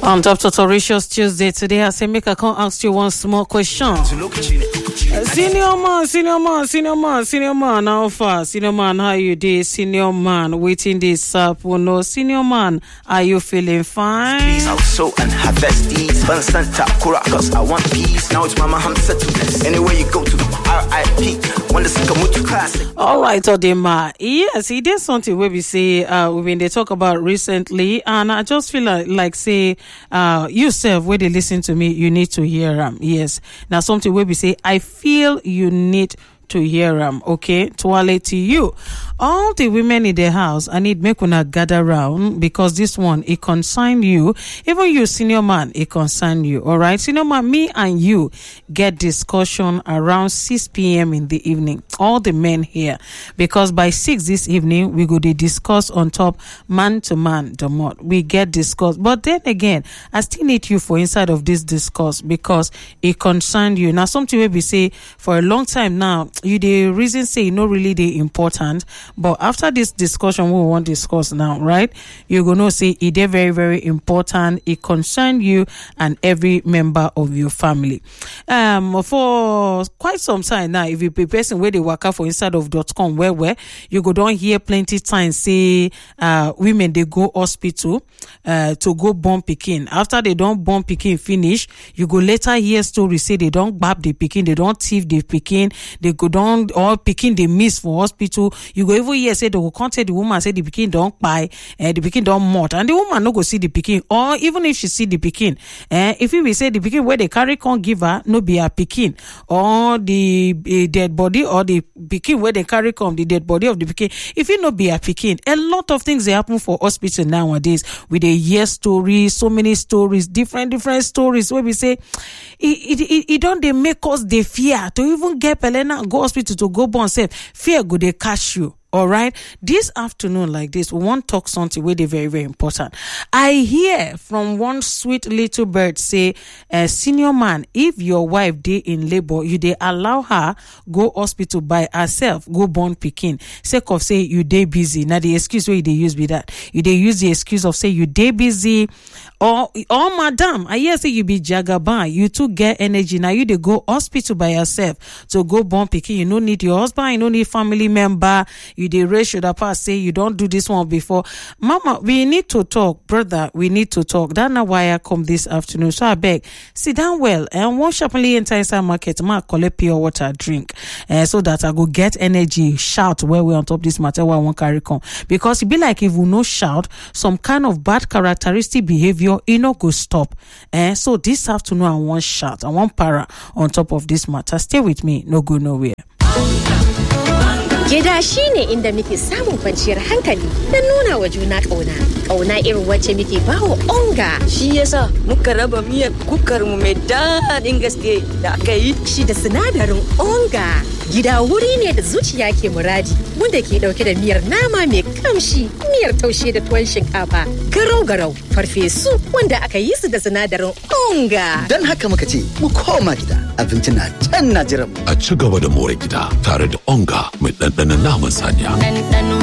On Dr. Toricious Tuesday today, I say make I come ask you one small question. Uh, senior man, senior man, senior man, senior man, how far? Senior man, how you dey? Senior man, waiting this up. Oh no, senior man, are you feeling fine? Please, I'll sow and harvest these. Constant Takura, cause I want peace. Now it's Mama Ham settlements. Anywhere you go to the RIP. When the Sakamutu classic. All right, Odema. Yes, it is something where we say uh we been they talk about recently, and I just feel like, like say uh yourself where they listen to me, you need to hear them. Yes. Now something where we say I feel you need to hear them, okay? Twale to you. All the women in the house, I need make una gather round because this one it concern you. Even you, senior man, it concern you. All right, senior man, me and you get discussion around 6 p.m. in the evening. All the men here, because by 6 this evening we go to discuss on top man to man the mod. We get discussed, but then again, I still need you for inside of this discourse because it concern you. Now something we be say for a long time now you the reason say no really the important but after this discussion we want discuss now right you go know say it is very very important it concern you and every member of your family um for quite some time now if you be person where they work out for inside of dot com where where you go don't hear plenty times say uh women they go hospital uh to go born pikin after they don't born pikin finish you go later hear story say they don't gbab the pikin they don't thief the pikin they go down or pikin dey miss for hospital you go even hear say they go come tell the woman say the pikin don kpai eh, the pikin don mort and the woman no go see the pikin or even if she see the pikin eh, if e be say the pikin wey dey carry come give her no be her pikin or the uh, dead body or the pikin wey dey carry come the dead body of the pikin if e no be her pikin a lot of things dey happen for hospital nowadays we dey hear stories so many stories different different stories wey be say e e e don dey make us dey fear to even get belle now go hospital to go born sef fear go dey catch you all right this afternoon like this we wan talk something wey dey very very important i hear from one sweet little bird say uh, senior man if your wife dey in labour you dey allow her go hospital by herself go born pikin sake of say you dey busy na the excuse wey you dey use be that you dey use the excuse of say you dey busy or or madam i hear say you be jagaban you too get energy na you dey go hospital by yourself to go born pikin you no need your husband you no need family member you dey raise shoulder pass say you don do this one before mama we need to talk brother we need to talk that na why i come this afternoon so abeg sit down well and wan sharply enter inside market ma collect pure water drink uh, so that i go get energy shout well well on top this matter wey i wan carry come because e be like if we no shout some kind of bad characteristic behaviour e no go stop eh so this afternoon i wan shout i wan para on top of this matter stay with me no go nowhere. Gida shi ne inda muke samun kwanciyar hankali da nuna wa juna ƙauna. Ƙauna irin wacce muke bawa onga. Shi yasa muka raba miyar kukarmu mai daɗin gaske da aka yi. Shi da sinadarin onga. Gida wuri ne da zuciya ke muradi wanda ke ɗauke da miyar nama mai kamshi, miyar taushe da tuwon shinkafa, garau-garau, farfesu wanda aka yi su da sinadarin onga. Don haka muka ce mu koma gida abinci na can na jiran mu. A ci gaba da more gida tare da onga mai ɗanɗanon naman saniya. Ɗanɗanon